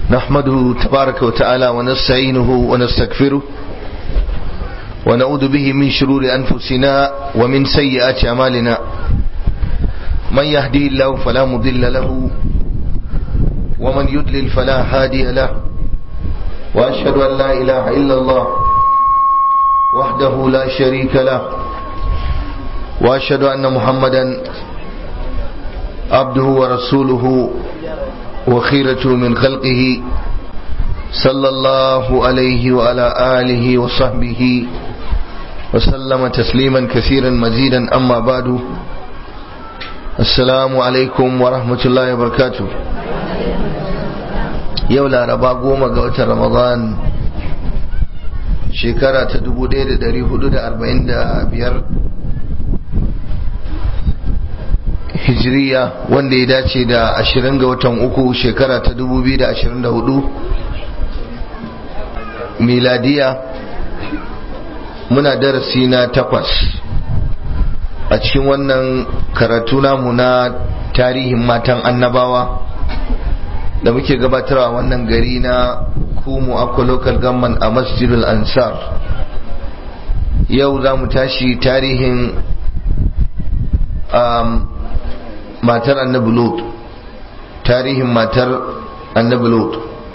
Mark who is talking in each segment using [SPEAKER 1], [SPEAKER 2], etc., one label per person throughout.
[SPEAKER 1] نحمده تبارك وتعالى ونستعينه ونستغفره ونعوذ به من شرور أنفسنا ومن سيئات أعمالنا من يهدي الله فلا مضل له ومن يضلل فلا هادي له وأشهد أن لا إله إلا الله وحده لا شريك له وأشهد أن محمدا عبده ورسوله وخيرته من خلقه صلى الله عليه وعلى آله وصحبه وسلم تسليما كثيرا مزيدا أما بعد السلام عليكم ورحمة الله وبركاته يولا ربا قوم قوة رمضان شكرا تدبو دير داري حدود أربعين دا بير hijiriya wanda ya dace da 20 ga watan uku shekara ta 2024 miladiya muna darasi na takwas a cikin wannan karatu namu na tarihin matan annabawa da muke gabatarwa wannan gari na kumu akwa local government a masjidul ansar yau za mu tashi tarihin um, matar annabi lut tarihin matar annabi lut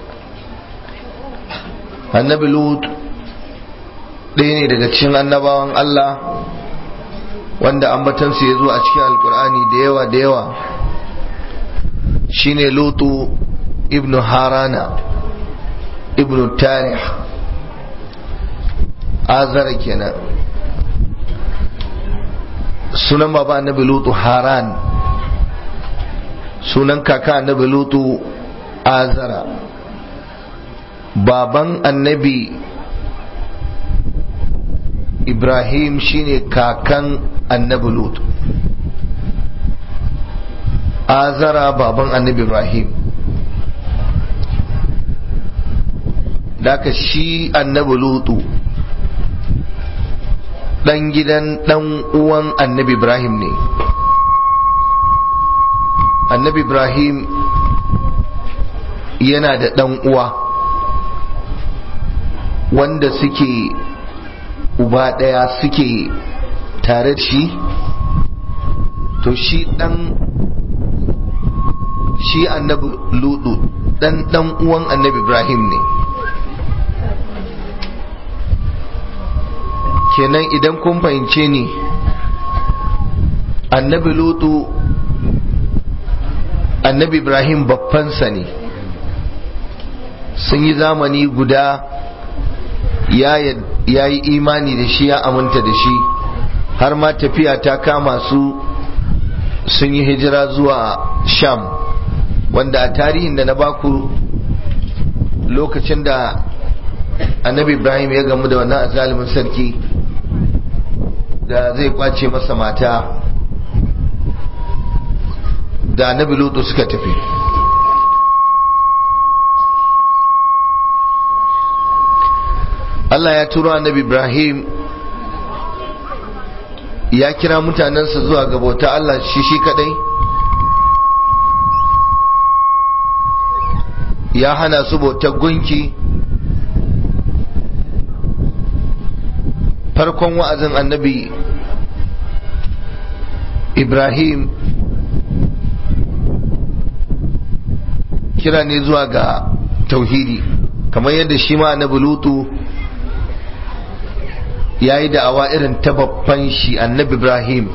[SPEAKER 1] annabi lut ɗaya ne daga cikin annabawan Allah wanda ambatansu ya zo a cikin alkur'ani da yawa da yawa shine lutu ibnu harana ibnu tarih azara kenan sunan baba annabi lutu haran sunan kaka annabi lutu azara baban annabi ibrahim shine kakan annabi lutu azara baban annabi ibrahim daga shi annabi lutu dan gidan dan uwan annabi ibrahim ne annabi ibrahim yana da ɗan uwa wanda suke uba ɗaya suke tare da shi to shi ɗan shi annabi ludu ɗan ɗan uwan annabi ibrahim ne kenan idan kun fahimce ni annabi lutu annabi ibrahim babbansa ne sun yi zamani guda ya yi imani da shi ya aminta da shi har ma tafiya ta kama su sun yi hijira zuwa sham wanda a tarihin da na baku lokacin da annabi ibrahim ya gamu da wannan azalimin sarki da zai kwace masa mata da annabi lutu suka tafi Allah ya turo annabi Ibrahim ya kira mutanensa zuwa ga bauta Allah shi shi kadai ya hana su bautar gunki farkon wa'azin annabi Ibrahim kira ne zuwa ga tauhidi kamar yadda shi ma annabi lutu ya yi da'awa irin ta babban shi annabi ibrahim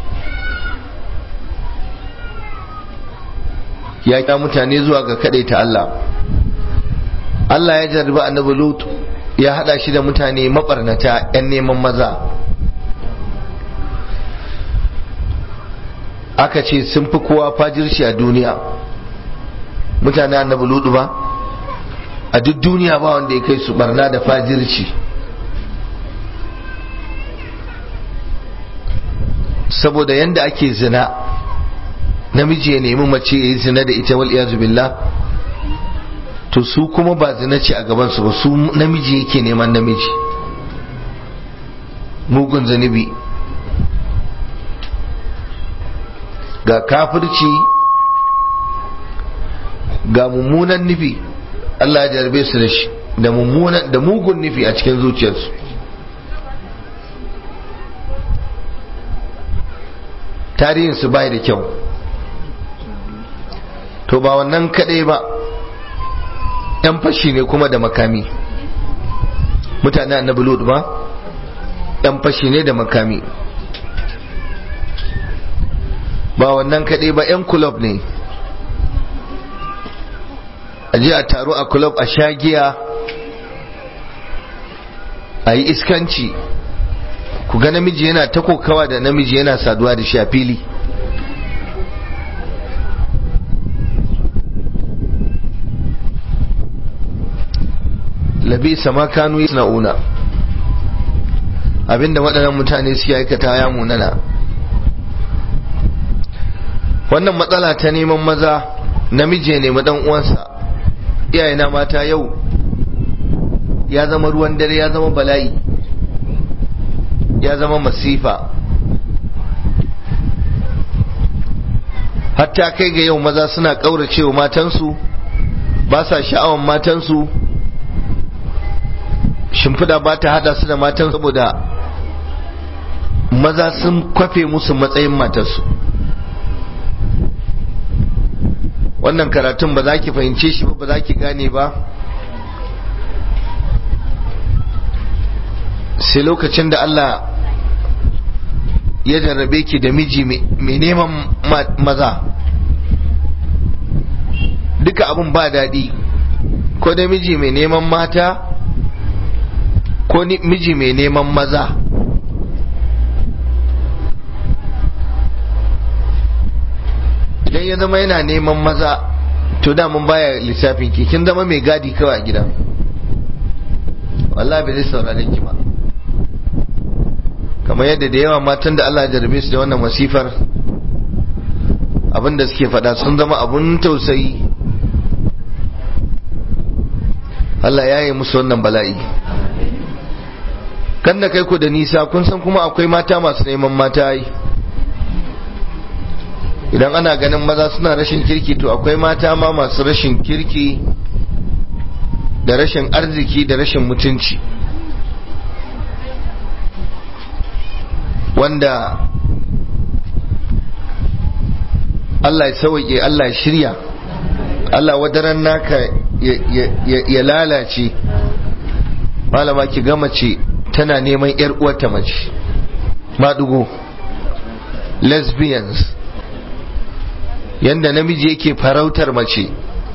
[SPEAKER 1] ya kira mutane zuwa ga ta Allah Allah ya jarraba annabi lutu ya hada shi da mutane mabarnata 'yan neman maza aka ce sun fi kowa fajirshi a duniya mutane annabi ludu ba a duk duniya ba wanda ya kai su barna da fajirci saboda yanda ake zina namiji ya nemi mace ya yi zina da ita wal iyazu billah to su kuma ba zina ce a gabansu ba su namiji yake neman namiji mugun zanibi ga kafirci ga mummunan nufi Allah ya jarbe su da shi da mummunan da mugun nufi a cikin zuciyarsu tarihinsu bai da kyau to ba wannan kadai ba yan fashi ne kuma da makami mutane annabi lut ba yan fashi ne da makami ba wannan kadai ba yan kulob ne a je a taro a kulob a shagiya a yi iskanci ku ga namiji yana ta kokawa da namiji yana saduwa da shi a fili labi sama kanu una abinda waɗannan mutane suke aikata ya munana wannan matsala ta neman maza namiji ne dan uwansa iyayena mata yau ya zama ruwan dare ya zama bala'i ya zama masifa hatta kai ga yau maza suna ƙauracewa matansu ba sa sha'awan matansu shimfida ba ta hada su da matan saboda maza sun kwafe musu matsayin matarsu wannan karatun ba za ki fahimce shi ba ba za ki gane ba sai lokacin da Allah ya jarrabe ki da miji mai neman maza duka abin ba daɗi ko da miji mai neman mata ko miji mai neman maza idan ya zama yana neman maza to da mun baya lissafin ki kin zama mai gadi kawai a gida wallahi bai zai saurare ki ba kamar yadda da yawa matan da Allah ya jarabe su da wannan masifar abinda suke faɗa sun zama abun tausayi Allah ya yi musu wannan bala'i kan da kai ku da nisa kun san kuma akwai mata masu neman mata yi idan ana ganin maza suna rashin kirki to akwai mata ma masu rashin kirki da rashin arziki da rashin mutunci wanda Allah ya sauke Allah ya shirya Allah wadaran naka ya lalace malama ki ga mace tana neman yar uwarta mace madugo lesbians yanda namiji yake farautar mace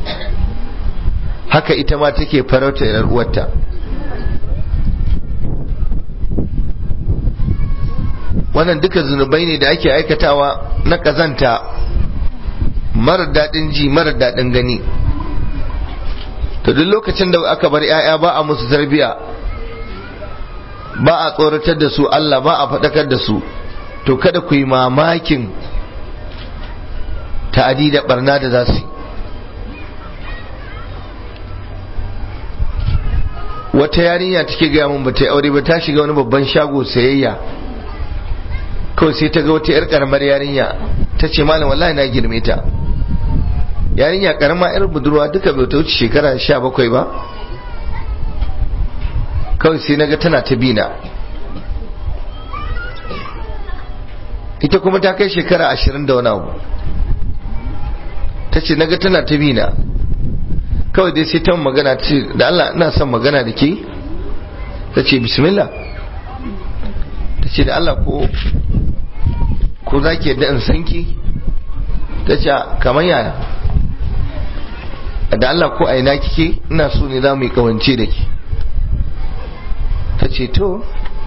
[SPEAKER 1] haka ita ma take farautar yar uwarta wannan duka zunubai ne da ake aikatawa na kazanta mara daɗin ji mara daɗin gani to duk lokacin da aka bar 'ya'ya ba a musu tarbiya ba a tsoratar da su Allah ba a faɗakar da su to kada ku yi mamakin ta'adi da barna da za su yi wata yarinya take gaya mun ba ta aure ba ta shiga wani babban shago sayayya kawai sai ta ga wata 'yar karamar yarinya ta ce malam wallahi na girme ta yarinya karama 'yar budurwa duka bai ta wuce shekara sha bakwai ba kawai sai na ga tana ta bina ita kuma ta kai shekara ashirin da wani abu ta ce na ga tana ta bina kawai dai sai ta magana ce da Allah ina son magana da ke ta ce bismillah ta ce da Allah ko ko za ki yadda in san ki ta ce kamar yaya da Allah ko a ina kike ina so ne za mu yi kawance da ki ta ce to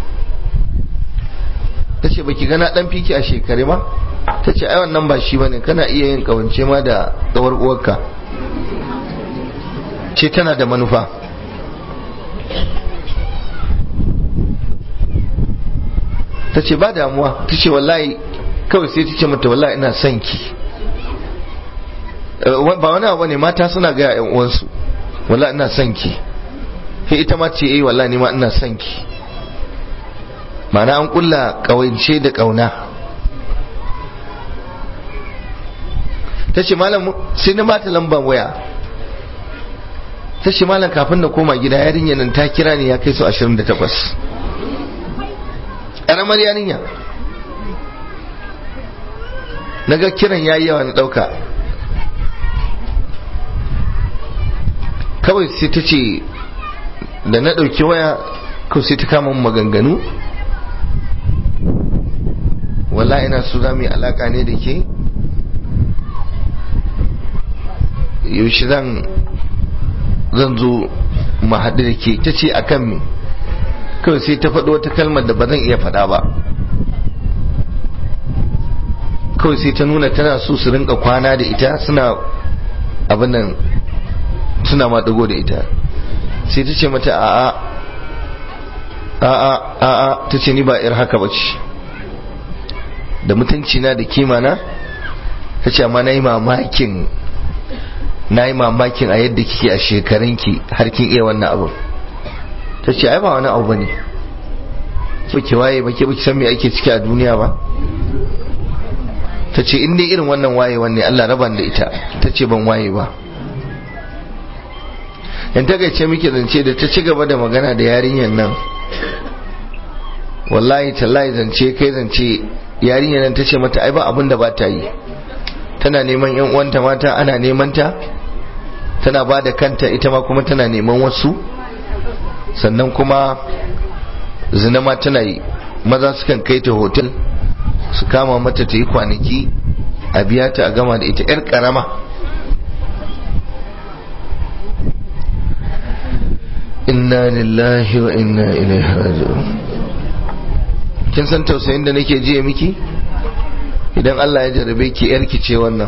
[SPEAKER 1] ta ce baki gana dan fiki a shekare ma ta ce ai wannan ba shi bane kana iya yin kawance ma da tsawar uwarka ce tana da manufa ta ce ba damuwa ta ce wallahi kawai sai ta ce mata wallahi ina son ki ba wani abu ne mata suna gaya yan uwansu wallahi ina son ki sai ita ma ce eh wallahi ni ma ina son ki ma'ana an kulla kawance da kauna ta ce malam sai na mata lamban waya ta ce malam kafin na koma gida yarinya nan ta kira ni ya kai su 28 ƙaramar yarinya na ga kiran ya yi yawa na ɗauka kawai sai ta ce da na ɗauki waya ko sai ta kama maganganu wala ina so za mu yi alaƙa ne da ke yaushe zan zan zo mu haɗu da ke ta ce a kan me kawai sai ta faɗo wata kalmar da ba zan iya faɗa ba kawai sai ta nuna tana so su rinka kwana da ita suna abin nan suna maɗigo da ita sai ta ce mata a'a a'a a'a ta ce ni ba ir haka ba ce da mutunci na da kima na ta ce amma na yi mamakin na yi mamakin a yadda kike a shekarunki har kin iya wannan abu ta ce ai ba wani abu ba ne ki waye ba ke san me ake ciki a duniya ba ta ce in dai irin wannan waye wanne Allah raban da ita ta ce ban waye ba in ta gaice muke zance da ta ci gaba da magana da yarinyar nan wallahi tallahi zance kai zance yarinyar nan ta ce mata ai ba abin da ba ta yi tana neman yan uwanta mata ana neman ta tana ba da kanta ita ma kuma tana neman wasu sannan kuma zina ma tana yi maza sukan kai ta hotel su kama mata ta yi kwanaki a biya ta a gama da ita 'yar karama inna lillahi wa inna ilaihi raji'un kin san tausayin da nake jiya miki idan Allah ya jarabe ki yarki ce wannan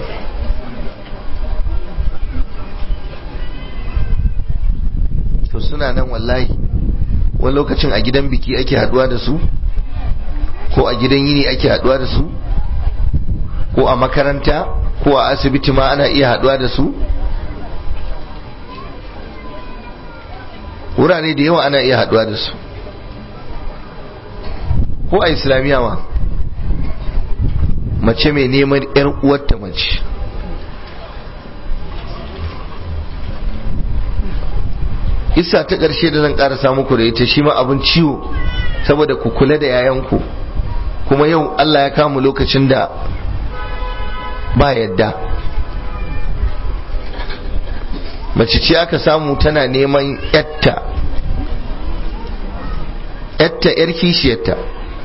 [SPEAKER 1] to suna nan wallahi wani lokacin a gidan biki ake haduwa da su ko a gidan yini ake haduwa da su ko a makaranta ko a asibiti ma ana iya haduwa da su wurare da yawa ana iya haduwa da su ko a islamiyya ma mace mai neman yar uwarta mace isa ta ƙarshe da zan ƙarasa muku da ita shi ma abin ciwo saboda ku kula da yayanku kuma yau Allah ya kama lokacin da ba yadda mace ce aka samu tana neman yatta yatta yar kishiyarta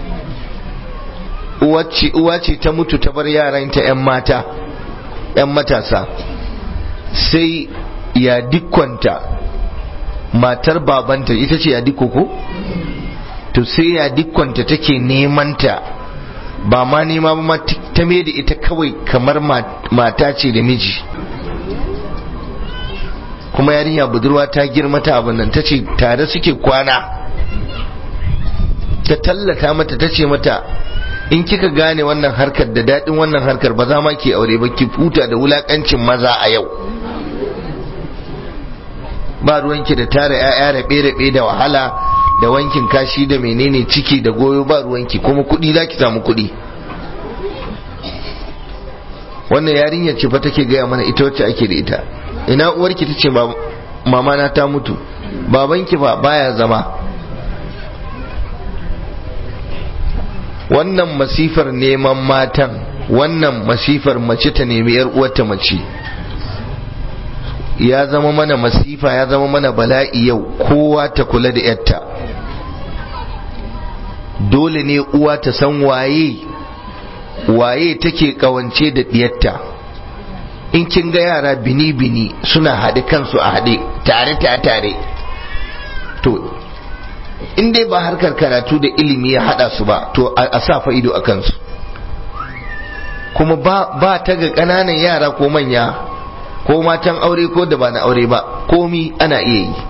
[SPEAKER 1] uwa ce ta mutu ta bar yaranta 'yan mata 'yan matasa sai ya dikwanta matar babanta ita ce ya dikko ko to sai ya dikwanta take nemanta ba ma nema ba ta mai da ita kawai kamar mata ce da miji kuma yarinya budurwa ta girma ta abin nan ta ce tare suke kwana ta tallata mata ta ce mata in kika gane wannan harkar da daɗin wannan harkar ba za ma ke aure ba ki futa da wulakancin maza a yau ba ruwanki da tara 'ya'ya rabe-rabe da wahala da wankin kashi da menene ciki da goyo ba ruwanki kuma kuɗi za ki samu kuɗi wannan yarinyar ce fa take gaya mana ita wacce ake da ita ina uwarki ta ce mama na ta mutu babanki fa baya zama wannan masifar neman matan wannan masifar mace ta nemi yar uwarta mace ya zama mana masifa ya zama mana bala'i yau kowa ta kula da yarta dole ne uwa ta san waye waye take kawance da diyarta in kin ga yara bini-bini suna haɗe kansu a haɗe tare tare tare to in dai ba harkar karatu da ilimi ya haɗa su ba to a sa fa ido a kansu kuma ba ta ga ƙananan yara ko manya ko matan aure ko da ba na aure ba komi ana iya yi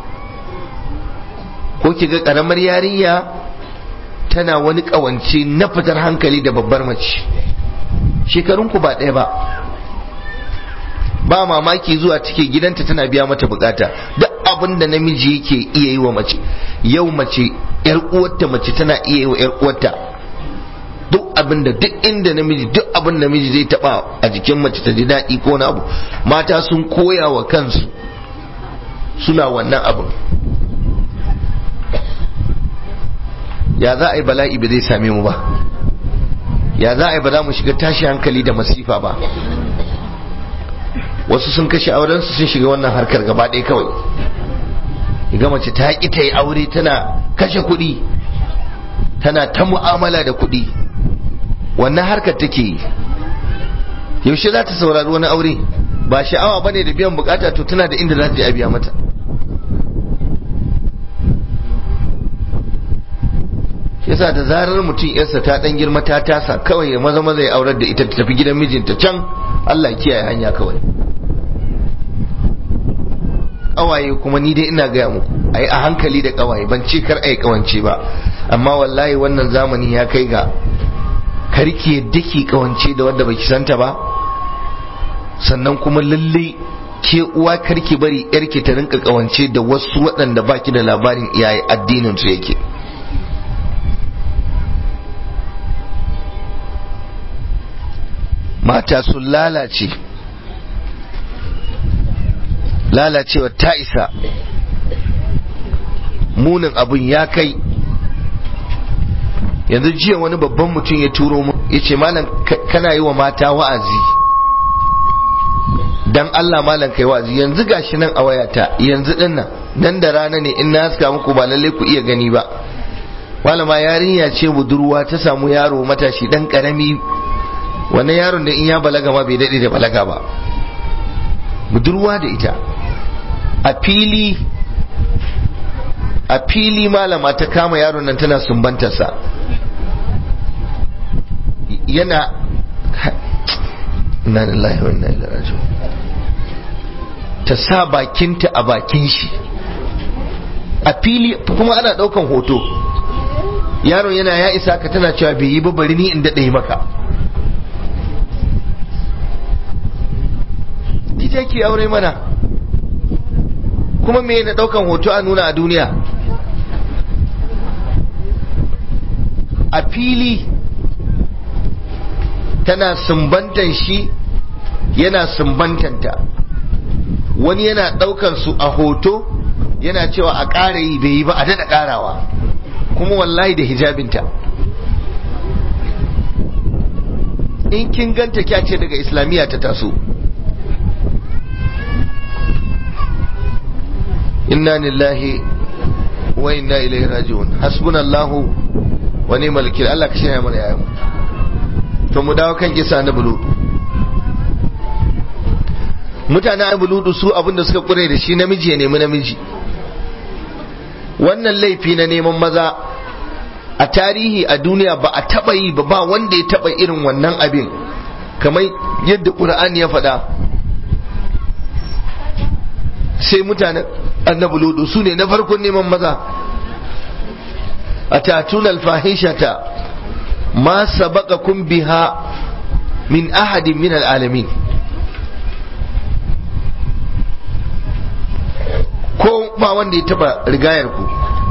[SPEAKER 1] ko ki ga ƙaramar yarinya tana wani ƙawance na fitar hankali da babbar mace shekarunku ba ɗaya ba ba mamaki zuwa cike gidanta tana biya mata bukata duk abin da namiji yake iya yi wa mace yau mace yar uwarta mace tana iya yi wa yar uwarta duk abin da duk inda namiji duk abin da namiji zai taba a jikin mace ta ji daɗi ko na abu mata sun koya wa kansu suna wannan abin ya za a yi bala'i ba zai same mu ba ya za a yi ba za mu shiga tashi hankali da masifa ba wasu sun kashe aurensu sun shiga wannan harkar gaba ɗaya kawai ga mace ta ƙi ta yi aure tana kashe kuɗi tana ta mu'amala da kuɗi wannan harkar take yi yaushe za ta saurari wani aure ba sha'awa ba ne da biyan bukata to tana da inda za ta je a biya mata yasa da zarar mutum yarsa ta dan girma ta tasa kawai ya maza maza ya aurar da ita ta tafi gidan mijinta can Allah kiyaye hanya kawai kawaye kuma ni dai ina gaya muku ai a hankali da kawaye ban ce kar ai kawance ba amma wallahi wannan zamani ya kai ga karki yadda ki kawance da wanda baki santa ba sannan kuma lalle ke uwa karki bari yarki ta rinka kawance da wasu waɗanda baki da labarin iyaye addinin su yake mata sun lalace lalacewa ta isa munin abun ya kai yanzu jiya wani babban mutum ya turo mu ya ce malam kana yi wa mata wa'azi dan Allah malam kai wa'azi yanzu gashi nan a wayata yanzu din nan nan da rana ne in na haska muku ba lalle ku iya gani ba malama yarinya ce budurwa ta samu yaro matashi dan karami wannan yaron da in ya balaga ma bai daɗe da balaga ba budurwa da ita a fili a fili malama ta kama yaron nan tana sumbantarsa yana inna lillahi wa inna ilaihi raji'un ta sa bakinta a bakin shi a fili kuma ana daukan hoto yaron yana ya isa ka tana cewa bai yi ba bari ni in daɗe maka ita ke aure mana kuma me na daukan hoto a nuna a duniya a fili tana sumbantan shi yana sumbantanta wani yana daukan su a hoto yana cewa a ƙara yi bai yi ba a daɗa ƙarawa kuma wallahi da hijabinta in kin ganta kya ce daga islamiyya ta taso inna lillahi wa inna ilaihi raji'un hasbunallahu wa ni'mal wakil Allah ka shirya mana yayin to mu dawo kan kisa na bulu mutanen abuludu su abinda suka kure da shi namiji ya nemi namiji wannan laifi na neman maza a tarihi a duniya ba a taba yi ba ba wanda ya taba irin wannan abin kamar yadda ƙur'ani ya faɗa sai mutanen annabi ludu su ne na farkon neman maza a tatun alfahishata ma sabaqakum biha min ahadin min al'alamin ko ba wanda ya taba rigayar ku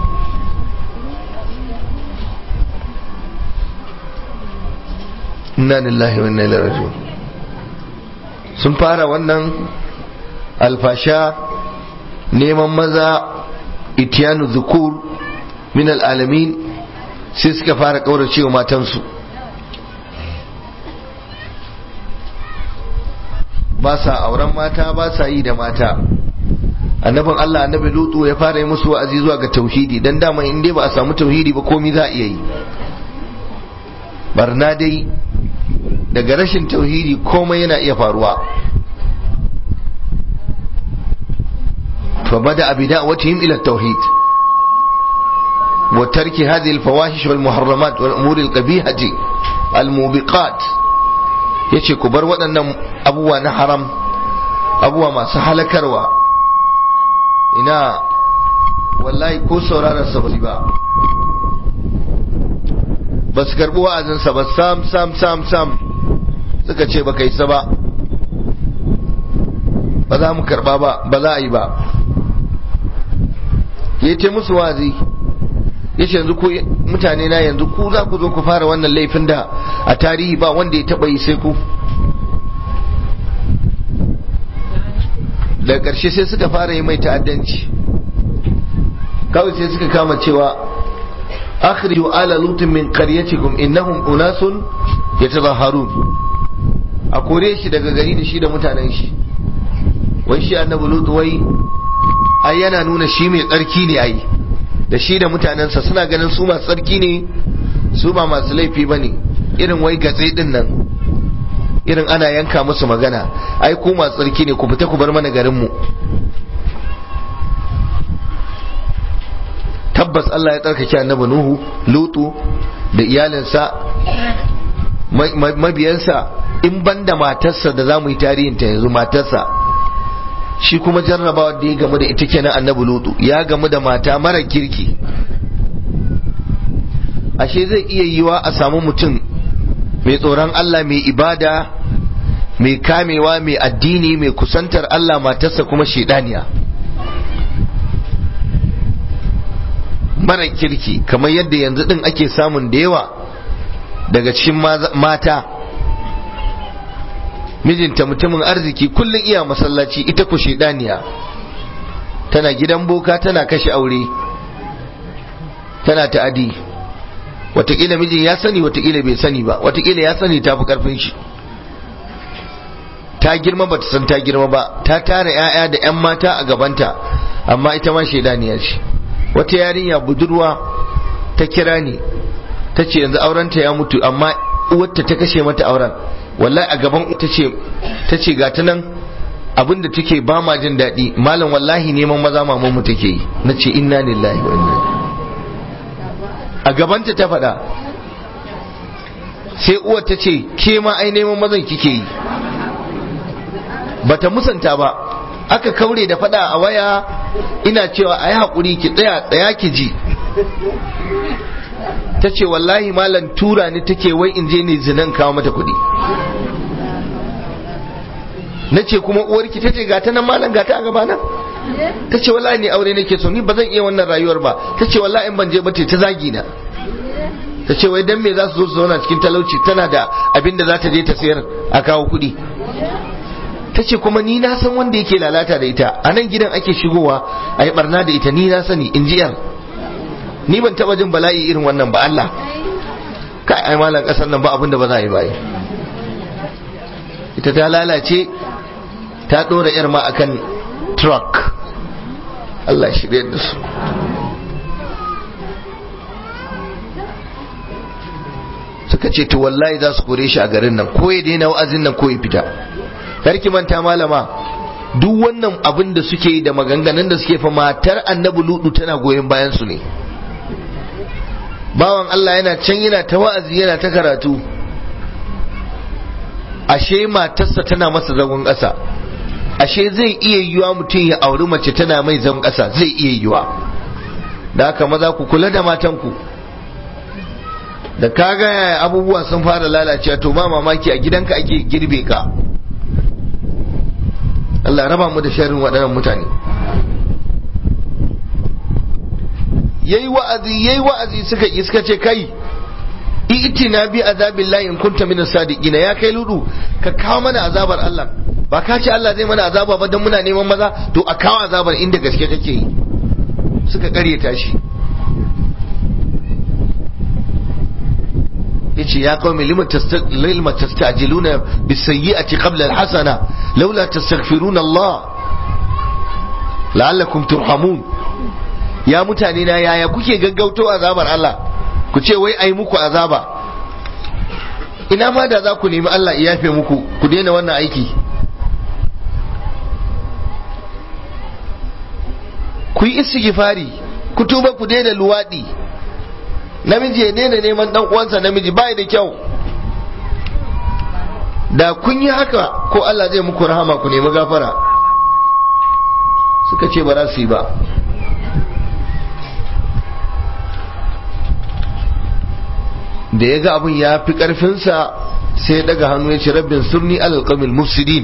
[SPEAKER 1] inna lillahi wa inna ilaihi raji'un sun fara wannan alfasha neman maza itiyanu zukur min al'alamin sai suka fara kaurace wa matansu ba sa auren mata ba sa yi da mata annabin Allah annabi lutu ya fara yi musu wa'azi zuwa ga tauhidi dan dama in dai ba a samu tauhidi ba komai za a iya yi barna dai daga rashin tauhidi komai yana iya faruwa فبدأ بدعوتهم إلى التوحيد وترك هذه الفواحش والمحرمات والأمور القبيحة الموبقات yace ku bar waɗannan abubuwa na haram abubuwa masu halakarwa ina wallahi ko sauraron sa ba ba su karɓi wa'azinsa ba sam sam sam sam suka ce ba kai sa ba ba za mu karɓa ba ba za a yi ba ya ce musu wazi ya ce yanzu ku mutane na yanzu ku za ku zo ku fara wannan laifin da a tarihi ba wanda ya taba yi sai ku daga ƙarshe sai suka fara yi mai ta'addanci kawai sai suka kama cewa akhriju ala lutin min qaryatikum innahum unasun yatazahharun a kore shi daga gari da shi da mutanen shi wai shi annabi lutu wai ai yana nuna shi mai tsarki ne ai da shi da mutanensa suna ganin su masu tsarki ne su ba masu laifi bane irin wai gatse din nan irin ana yanka musu magana ai ku masu tsarki ne ku fita ku bar mana garin mu tabbas Allah ya tsarkake annabi Nuhu Lutu da iyalinsa mabiyansa in banda matarsa da za mu yi tarihin ta yanzu matarsa shi kuma jarrabawa da ya gamu da ita kenan annabi Lutu ya gamu da mata mara kirki ashe zai iya yiwa a samu mutum mai tsoron Allah mai ibada mai kamewa mai addini mai kusantar Allah matarsa kuma shedaniya mara kirki kamar yadda yanzu din ake samun da yawa daga cikin mata mijinta mutumin arziki kullum iya masallaci ita ku shedaniya tana gidan boka tana kashe aure tana ta'adi watakila mijin ya sani watakila bai sani ba watakila ya sani ta fi karfin shi ta girma ba ta san ta girma ba ta tara 'ya'ya da 'yan mata a gabanta amma ita ma shaidaniya ce wata yarinya budurwa ta kira ni ta ce yanzu aurenta ya mutu amma uwarta ta kashe mata auren wallahi a gaban ta ce ta ce ga ta nan abinda take ba ma jin daɗi malam wallahi neman maza maman mu take yi na ce inna lillahi wa inna a gabanta ta faɗa sai uwar ta ce ke ma ai neman mazan kike yi bata musanta ba aka kaure da faɗa a waya ina cewa ai haƙuri ki tsaya tsaya ki ji ta ce wallahi malam tura ni take wai in je ne zinan kawo mata kuɗi na ce kuma uwarki ta ce gata nan malam gata a gabana ta ce wallahi ni aure nake so ni ba zan iya wannan rayuwar ba ta ce wallahi in ban je ba ta zagi na ta ce wai dan me za su zo su zauna cikin talauci tana da abin da za ta je ta sayar a kawo kuɗi ta ce kuma ni na san wanda yake lalata da ita a nan gidan ake shigowa a yi barna da ita ni na sani in ji yar ni ban taba jin bala'i irin wannan ba Allah kai ai malam kasar nan ba abin da ba za a yi ba ita ta lalace ta dora yar ma akan truck Allah shirye da su suka ce to wallahi za su kore shi a garin nan ko ya daina wa'azin nan ko ya fita karki manta malama duk wannan abin da suke yi da maganganun da suke fa matar annabi ludu tana goyon bayan su ne bawan Allah yana can yana ta wa'azi yana ta karatu ashe matarsa tana masa zagon ƙasa ashe zai iya yiwa mutum ya auri mace tana mai zagon ƙasa zai iya yiwa da haka maza ku kula da matanku da kaga yaya abubuwa sun fara lalacewa to ba mamaki a gidanka ake girbe ka Allah raba mu da sharrin waɗannan mutane yayi wa'azi yayi wa'azi suka yi suka ce kai itina bi azabin lahi in kunta min sadiqina ya kai ludu ka kawo mana azabar Allah ba ka ce Allah zai mana azaba ba dan muna neman maza to a kawo azabar inda gaske kake yi suka karyata shi yace ya qaumi lima lima tastajiluna bisayyi'ati qabla alhasana laula tastaghfiruna Allah la'allakum turhamun ya mutane na yaya kuke gaggauto azabar Allah ku ce wai ai muku azaba ina ma da za ku nemi Allah ya yafe muku ku daina wannan aiki ku yi istighfari ku tuba ku daina luwadi namiji ya daina neman dan uwansa namiji bai da kyau da kun yi haka ko Allah zai muku rahama ku nemi gafara suka ce ba za su yi ba da ya ga abin ya fi ƙarfinsa sai ya daga hannu ya ce rabbin surni alƙamil mufsidin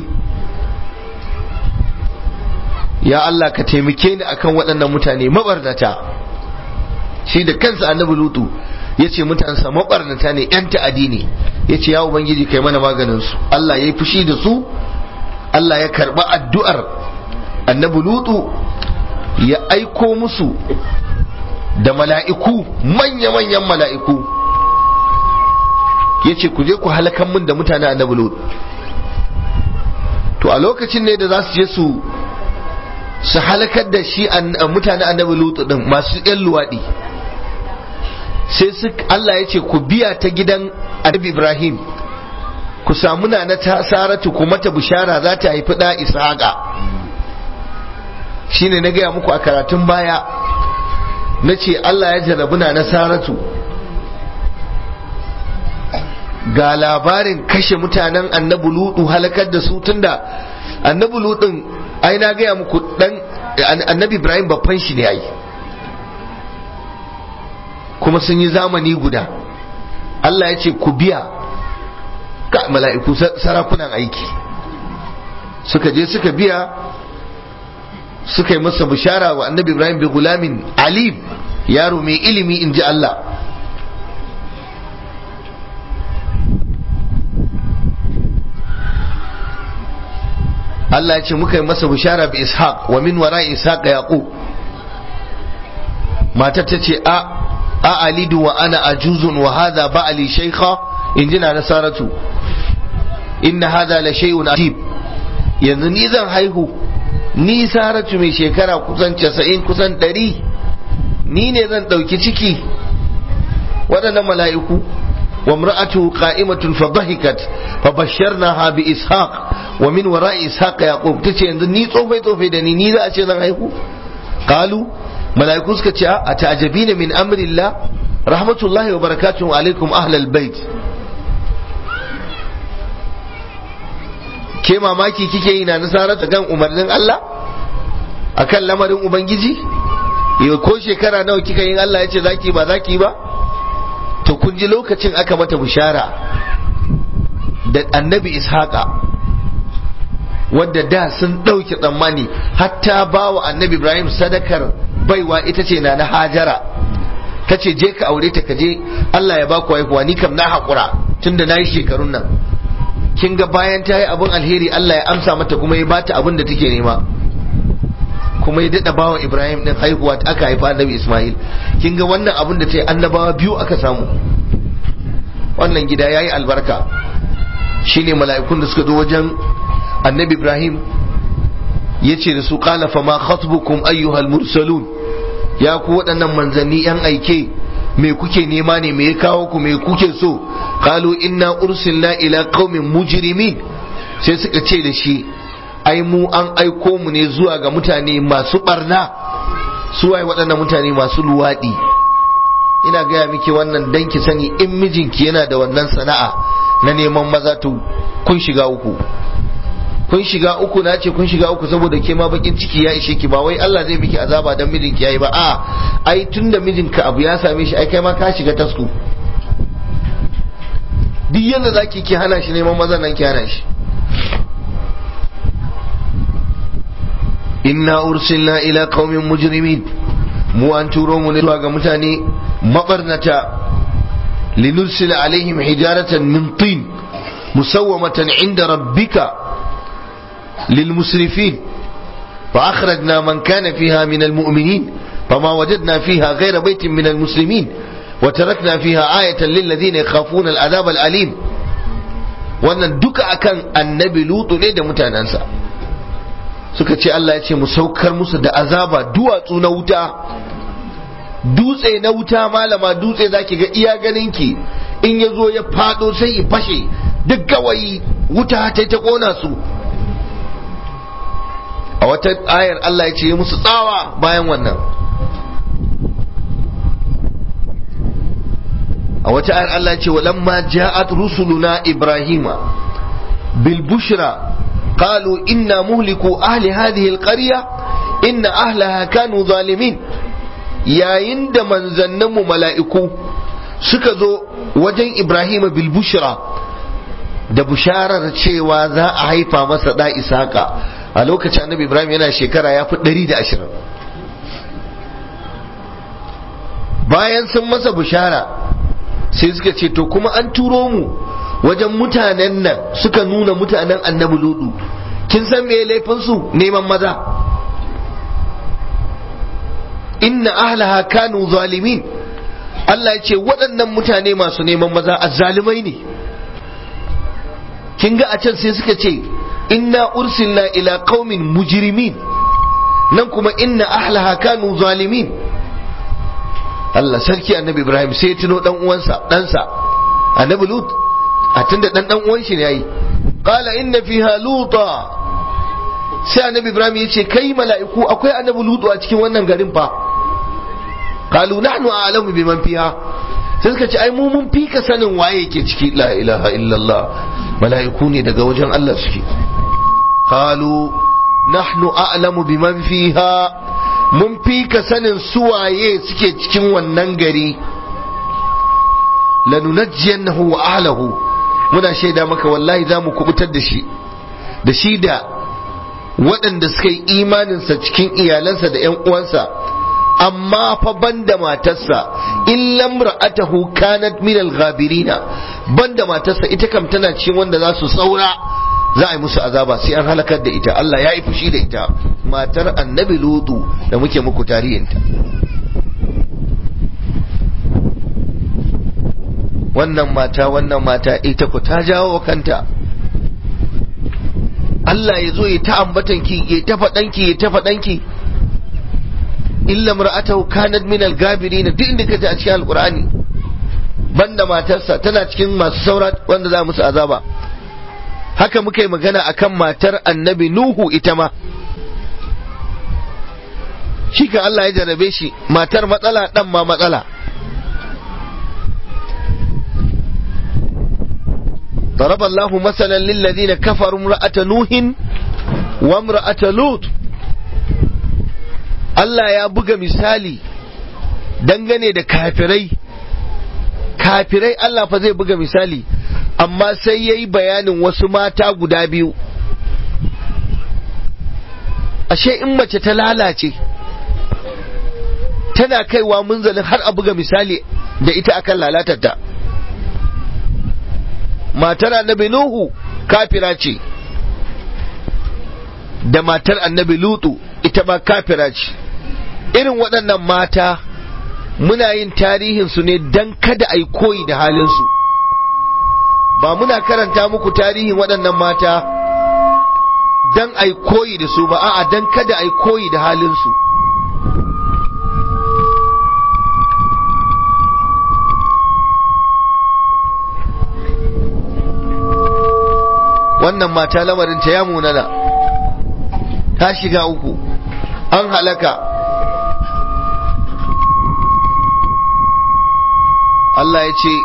[SPEAKER 1] ya Allah ka taimake ni akan waɗannan mutane mabarnata shi da kansa annabi lutu ya ce mutansa mabarnata ne yan ta'adi ne ya ce ya ubangiji kai mana maganin su Allah ya yi fushi da su Allah ya karɓi addu'ar annabi lutu ya aiko musu da mala'iku manya-manyan mala'iku ya ce ku je ku halakan min da mutane annabi lutu to a lokacin ne da za su je su su halakar da shi mutane annabi lutu din masu yan luwaɗi sai su Allah ya ce ku biya ta gidan annabi Ibrahim ku samu na ta saratu ku mata bishara za ta haifi da ishaqa shine na gaya muku a karatun baya na ce Allah ya jarabu na saratu ga labarin kashe mutanen annabi lutu halakar da su tunda annabi lutun ai na gaya muku dan annabi Ibrahim babban shi ne ai kuma sun yi zamani guda Allah ya ce ku biya ka mala'iku sarakunan aiki suka je suka biya suka yi masa bishara wa annabi ibrahim bi gulamin alim yaro mai ilimi in ji Allah Allah ya ce muka yi masa bishara bi ishaq wa min wara ishaq yaqub matar ta ce a a alidu wa ana ajuzun wa hadha ba'ali shaykha in ji na nasaratu inna hadha la shay'un ajib yanzu ni zan haihu ni saratu mai shekara kusan 90 kusan 100 ni ne zan dauki ciki waɗannan mala'iku wa mra'atu qa'imatun fa dhahikat fa basharnaha bi ishaq wa min wara'i ishaq yaqub tace yanzu ni tsofai tsofai da ni ni za a ce zan haihu qalu mala'iku suka ce a ta'jabina min amrillah rahmatullahi wa barakatuhu alaikum ahlal bait ke mamaki kike yi na nasarar kan umarnin Allah akan lamarin ubangiji yau ko shekara nawa kika yin Allah ya ce zaki ba zaki ba to kun ji lokacin aka mata bishara da annabi ishaqa wadda da sun ɗauki tsammani hatta ba wa annabi ibrahim sadakar baiwa ita ce na na hajara ta ce je ka aure ta ka je Allah ya ba ku haihuwa ni kam na haƙura tunda na yi shekarun nan kin ga bayan ta yi abin alheri Allah ya amsa mata kuma ya bata abin da take nema kuma ya daɗa bawa Ibrahim ɗin haihuwa aka haifa annabi Ismail kin ga wannan abin da ta yi annabawa biyu aka samu wannan gida ya yi albarka shine mala'ikun da suka zo wajen annabi Ibrahim ya ce da su qala fa ma khatbukum ayyuhal mursalun ya ku waɗannan manzanni yan aike me kuke nema ne me ya kawo ku me kuke so qalu inna ursilna ila qaumin mujrimin sai suka ce da shi ai mu an aiko mu ne zuwa ga mutane masu barna su waye waɗannan mutane masu luwaɗi ina gaya miki wannan dan ki sani in mijinki yana da wannan sana'a na neman maza to kun shiga uku kun shiga uku na ce kun shiga uku saboda ke ma bakin ciki ya ishe ki ba wai Allah zai miki azaba dan mijinki yayi ba a ai tunda mijinka abu ya same shi ai kai ma ka shiga tasku duk yadda zaki ki hana shi neman maza nan ki hana shi inna ursilna ila qaumin mujrimin mu an turo mu ne zuwa ga mutane mabarnata linursila alaihim hijaratan min tin musawwamatan inda rabbika للمسرفين فأخرجنا من كان فيها من المؤمنين فما وجدنا فيها غير بيت من المسلمين وتركنا فيها آية للذين يخافون العذاب الأليم wannan duka akan annabi lutu ne da mutanensa suka ce Allah ya ce mu saukar musu da azaba duwatsu na wuta dutse na wuta malama dutse zaki ga iya ganinki in ya zo ya fado sai ya fashe duk gawayi wuta ta ta kona su a wata ayar Allah ya ce musu tsawa bayan wannan a wata ayar Allah ya ce walamma ja'at rusuluna ibrahima bil bushra qalu inna muhliku ahli hadhihi al qarya inna ahlaha kanu zalimin yayin da manzanninmu mala'iku suka zo wajen ibrahima bil bushra da busharar cewa za a haifa masa da isaka a lokacin annabi ibrahim yana shekara ya fi ɗari da ashirin bayan sun masa bishara sai suka ce to kuma an turo mu wajen mutanen nan suka nuna mutanen annabi ludu kin san me laifin su neman maza inna ahlaha kanu zalimin Allah ya ce waɗannan mutane masu neman maza azzalumai ne kin ga a can sai suka ce inna ursilna ila qaumin mujrimin nan kuma inna ahlaha kanu zalimin Allah sarki annabi Ibrahim sai ya tuno dan uwansa ɗansa annabi Lut a tunda dan dan uwan shi ne yayi qala inna fiha luta sai annabi Ibrahim ya ce kai mala'iku akwai annabi Lut a cikin wannan garin fa qalu nahnu a'lamu biman fiha sai suka ce ai mu mun fi ka sanin waye yake ciki la ilaha illallah mala'iku ne daga wajen Allah suke qalu nahnu a'lamu biman fiha mun fi ka sanin suwaye suke cikin wannan gari lanunajjiyannahu wa ahlahu muna shaida maka wallahi za mu kubutar da shi da shi da waɗanda suka yi imaninsa cikin iyalansa da 'yan uwansa amma fa banda matarsa in lamra'atahu kanat min al-ghabirina banda matarsa ita kam tana cikin wanda za su saura za a yi musu azaba sai an halakar da ita Allah ya yi fushi da ita matar annabi lutu da muke muku tarihinta wannan mata wannan mata ita ku ta jawo kanta Allah ya zo ya ta ambatanki ya ta faɗanki ya ta faɗanki illa mar'atahu kanat min al-gabirin duk inda kaje a cikin alqur'ani banda matarsa tana cikin masu saura wanda za musu azaba haka muka yi magana akan matar annabi nuhu ita ma shi kan Allah ya jarabe shi matar matsala dan ma matsala ضرب الله مثلا للذين كفروا امرأة نوح وامرأة لوط Allah ya buga misali dangane da kafirai kafirai Allah fa zai buga misali amma sai ya yi bayanin wasu mata guda biyu ashe in mace ta lalace tana kaiwa munzalin har a buga misali da ita akan lalatarta matar annabi Nuhu kafira ce da matar annabi Lutu ita ma kafira ce irin waɗannan mata muna yin tarihinsu ne don kada a yi koyi da halinsu ba muna karanta muku tarihin waɗannan mata don a yi koyi da su ba a'a don kada a yi koyi da halinsu wannan mata lamarinta ya munana ta shiga uku an halaka Allah ya ce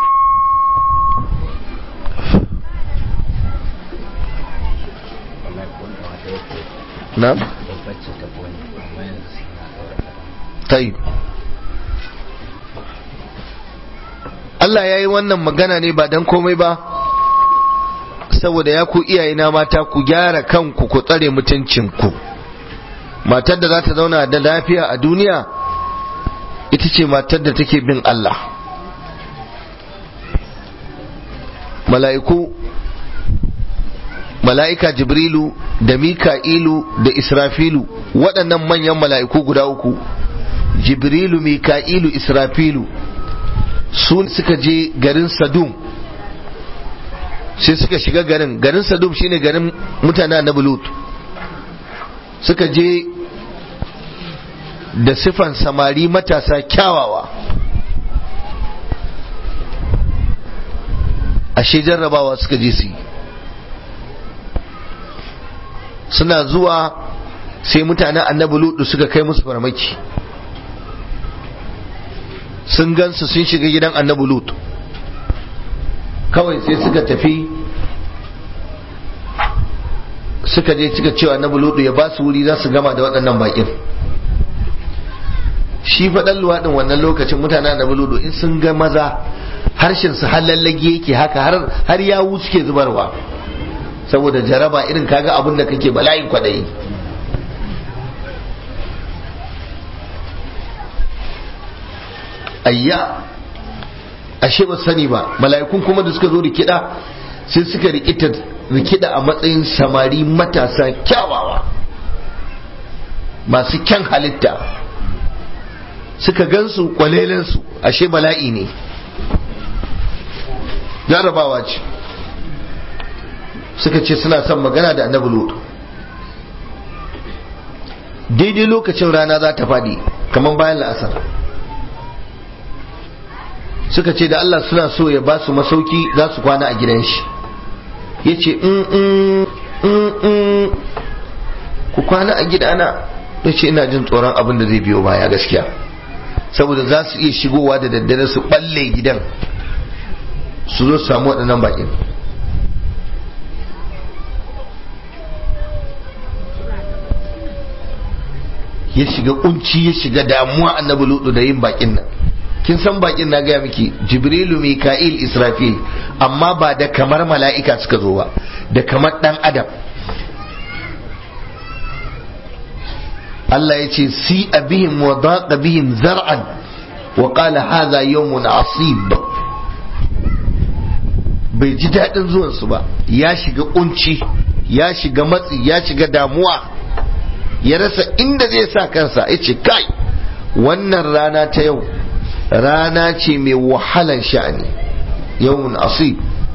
[SPEAKER 1] na? tayi Allah ya yi wannan magana ne ba don komai ba saboda ya ku iyayena mata ku gyara kanku ku tsare mutuncinku matar da za ta zauna da lafiya a duniya ita ce matar da take bin Allah mala'iku mala'ika jibrilu da mika'ilu da israfilu waɗannan manyan mala'iku guda uku jibrilu mika'ilu israfilu su suka je garin sadum sai suka shiga garin garin sadum shine garin mutane na bulut suka je da sifan samari matasa kyawawa ashe jarrabawa suka je su yi suna zuwa sai mutanen annabi lutu suka kai musu farmaki sun gansu sun shiga gidan annabi lutu kawai sai suka tafi suka je suka cewa annabi lutu ya ba su wuri za su gama da waɗannan baƙin shi faɗan luwaɗin wannan lokacin mutanen annabi lutu in sun ga maza harshen su halallage yake haka har yawu suke zubarwa saboda jaraba irin kaga abin da kake bala'in kwaɗayi ayya ashe ba sani ba mala'ikun kuma da suka zo rikida sai suka rikita rikida a matsayin samari matasa kyawawa masu kyan halitta suka gansu kwalelensu ashe bala'i ne jarabawa ce suka ce suna son magana da annabi lutu daidai lokacin rana za ta faɗi kamar bayan la'asar suka ce da Allah suna so ya ba su masauki za su kwana a gidan shi ya ce ku kwana a gidana ya ce ina jin tsoron abin da zai biyo baya gaskiya saboda za su iya shigowa da daddare su balle gidan su zo su samu waɗannan bakin ya shiga kunci ya shiga damuwa annabi lutu da yin bakin nan kin san bakin na gaya miki jibrilu mika'il israfil amma ba da kamar mala'ika suka zo ba da kamar dan adam Allah ya ce si bihim wa daqa bihim zar'an wa qala hadha yawmun asib bai ji daɗin zuwansu ba ya shiga kunci ya shiga matsi ya shiga damuwa ya rasa inda zai sa kansa ya ce kai wannan rana ta yau rana ce mai wahalan sha'ani yawon asib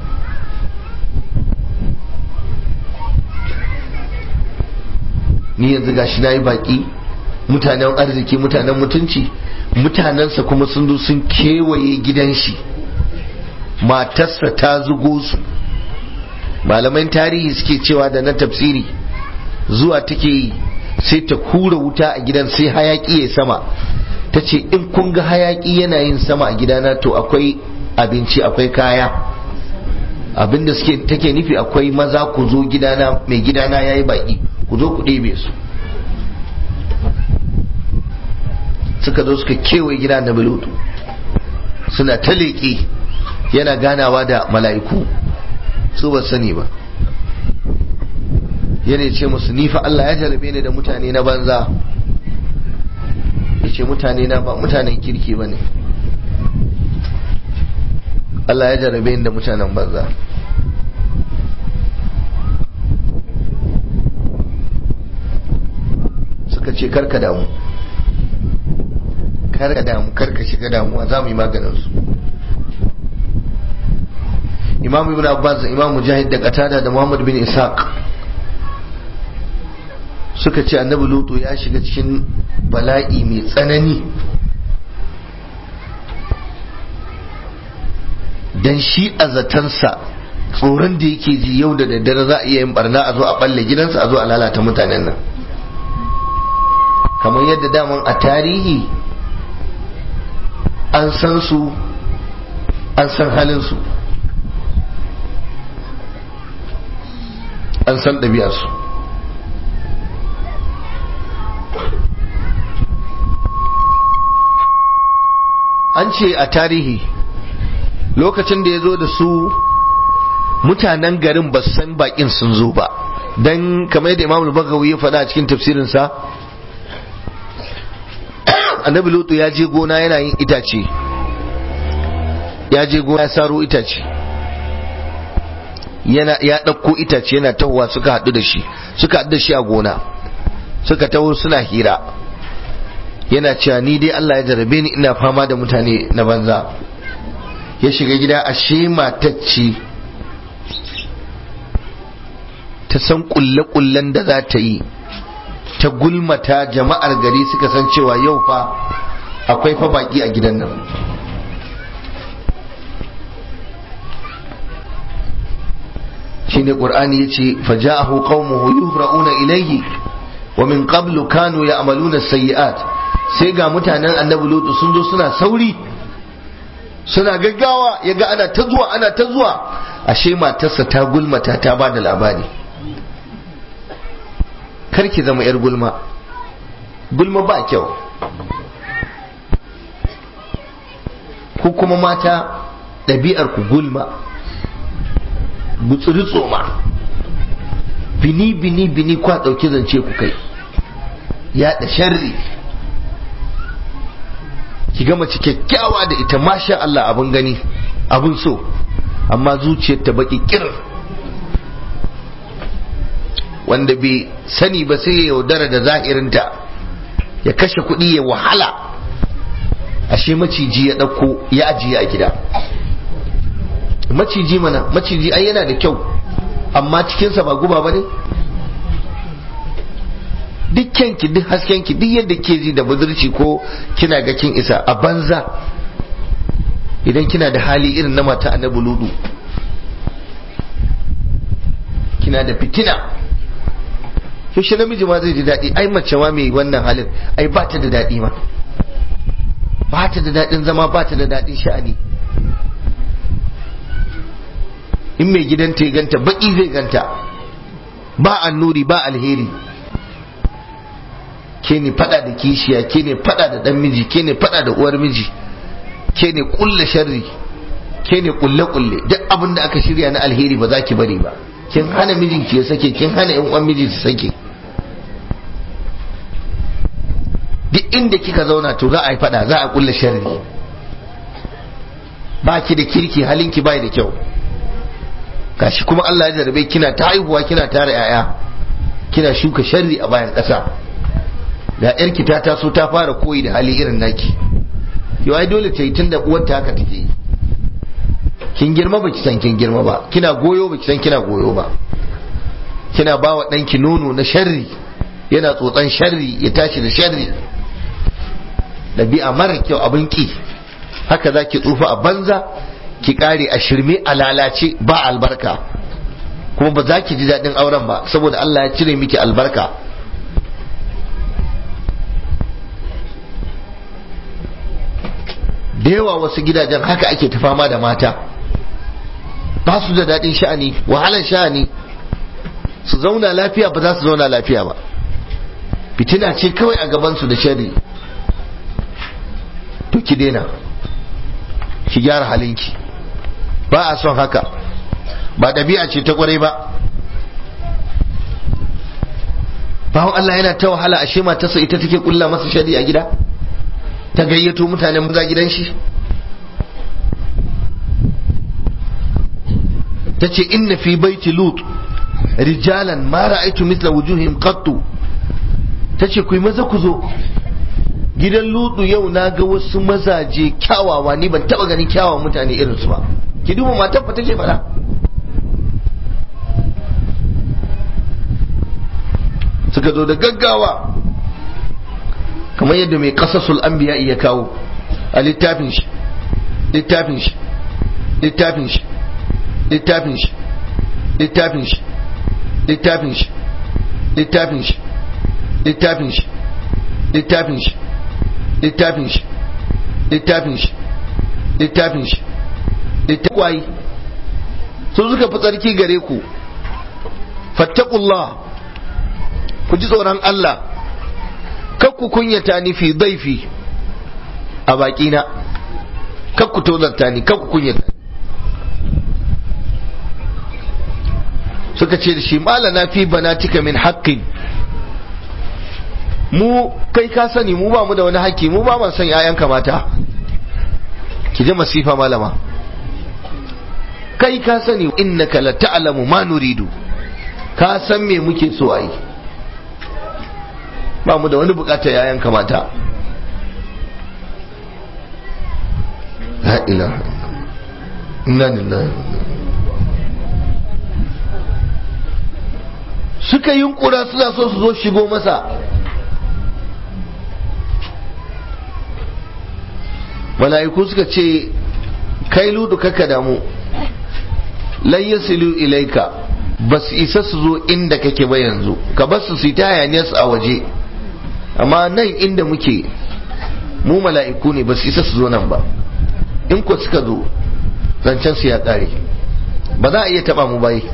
[SPEAKER 1] ni yanzu gashi na yi baki mutanen arziki mutanen mutunci mutanensa kuma sun zo sun kewaye gidan shi matarsa ta zugo su malaman tarihi suke cewa da na tafsiri zuwa take yi sai ta kura wuta a gidan sai hayaki ya sama ta ce in kun ga hayaki yana yin sama a gidana to akwai abinci akwai kaya abinda suke take nufi akwai maza ku zo gidana mai gidana yayi baki ku zo ku ɗebe su suka zo suka kewaye gida na bilutu suna ta leƙe yana ganawa da mala'iku su ba sani ba yana ce musu nifa Allah ya jarabe ni da mutane na banza ya ce mutane na ba mutanen kirki ba ne Allah ya jarabe ni da mutanen banza suka ce karka damu karka damu karka shiga damuwa za mu yi maganinsu imam ibn abbas da imam mujahid da qatada da muhammad bin ishaq suka ce annabi lutu ya shiga cikin bala'i mai tsanani dan shi a zatansa tsoron da yake ji yau da daddare za a iya yin barna a zo a balle gidansa a zo a lalata mutanen nan kamar yadda daman a tarihi an san su an san halinsu an san ɗabi'arsu an ce a tarihi lokacin da ya zo da su mutanen garin ba san bakin sun zo ba don kamar yadda imam bagawi ya faɗa a cikin tafsirinsa annabi lutu ya je gona yana yin itace ya je gona ya saro itace yana ya ɗauko itace yana tahowa suka haɗu da shi suka haɗu da shi a gona suka taho suna hira yana cewa ni dai Allah ya jarabe ni ina fama da mutane na banza ya shiga gida ashe matacce ta san kulle-kullen da za ta yi ta gulmata jama'ar gari suka san cewa yau fa akwai fa baki a gidan nan shine qur'ani yace faja'ahu qaumuhu yuhra'una ilayhi wa min qablu kanu ya'maluna sayyi'at sai ga mutanen annabi lutu sun zo suna sauri suna gaggawa yaga ana ta zuwa ana ta zuwa ashe matarsa ta gulmata ta ba da labari karki zama yar gulma gulma ba kyau ku kuma mata ɗabi'ar ku gulma gutsuri tsoma bini bini bini kwa ɗauki zance ku kai yaɗa sharri ki ga mace kyakkyawa da ita masha Allah abin gani abin so amma zuciyar ta baki kir wanda bai sani ba sai ya yaudara da zahirinta ya kashe kuɗi ya wahala ashe maciji ya ɗauko ya ajiye a gida maciji mana maciji ai yana da kyau amma cikinsa ba guba ba ne duk kyanki duk haskenki duk yadda ke ji da budurci ko kina ga kin isa a banza idan kina da hali irin na mata annabi ludu kina da fitina yaushe namiji ma zai ji daɗi ai mace ma mai wannan halin ai ba ta da daɗi ma ba ta da daɗin zama ba ta da daɗin sha'ani in mai gidanta ya ganta baƙi zai ganta ba annuri ba alheri ke ne fada da kishiya ke ne fada da dan miji ke ne fada da uwar miji ke ne kulle sharri ke ne kulle kulle duk abin da aka shirya na alheri ba za ki bari ba kin hana mijinki ya sake kin hana yan uwan miji su sake duk inda kika zauna to za a yi fada za a kulle sharri ba ki da kirki halinki bai da kyau gashi kuma Allah ya jarabe kina ta haihuwa kina tara yaya kina shuka sharri a bayan ƙasa da yarki ta taso ta fara koyi da hali irin naki yau ai dole ta yi tun da uwarta haka take yi kin girma baki san kin girma ba kina goyo baki san kina goyo ba kina ba wa ɗanki nono na sharri yana tsotsan sharri ya tashi da sharri ɗabi'a mara kyau abin ki haka za ki tsufa a banza ki ƙare a shirme a lalace ba albarka kuma ba za ki ji daɗin auren ba saboda Allah ya cire miki albarka da yawa wasu gidajen haka ake ta fama da mata ba su da daɗin sha'ani wahalan sha'ani su zauna lafiya ba za su zauna lafiya ba fitina ce kawai a gabansu da shari to ki daina ki gyara halinki ba a son haka ba ɗabi'a ce ta kwarai ba bawon Allah yana ta wahala ashe matarsa ita take kulla masa shari a gida ta gayyato mutanen maza gidan shi ta ce inna fi baiti lut rijalan ma ra'aitu misla wujuhim qattu ta ce kuyi maza ku zo gidan lutu yau na ga wasu mazaje kyawawa ni ban taba ganin kyawawan mutane irinsu ba ki duba matar fa take fara suka zo da gaggawa kamar yadda mai kasasul anbiya ya kawo a littafin shi littafin shi littafin shi littafin shi littafin shi littafin shi littafin shi littafin shi littafin shi littafin shi littafin shi littafin shi littafin su suka fi tsarki gare ku fattakullah ku ji tsoron Allah kakku kunyata ni fi daifi a bakina kakku tozarta ni kakku kunyata suka ce da shi malana fi banatika min haqqin mu kai ka sani mu ba mu da wani haƙƙi mu ba mu san ƴaƴanka mata ki ji masifa malama kai ka sani innaka la ta'lamu ma nuridu ka san me muke so a yi ba mu da wani bukatar yayan kamata la ilaha inna lillahi suka yunkura suna so su zo shigo masa mala'iku suka ce kai ludu kaka damu lan yasilu ilaika ba su isa su zo inda kake ba yanzu ka bar su su ta hayaniyar su a waje amma nan inda muke mu mala'iku ne ba su isa su zo nan ba in ko suka zo zancen su ya ƙare ba za a iya taba mu bai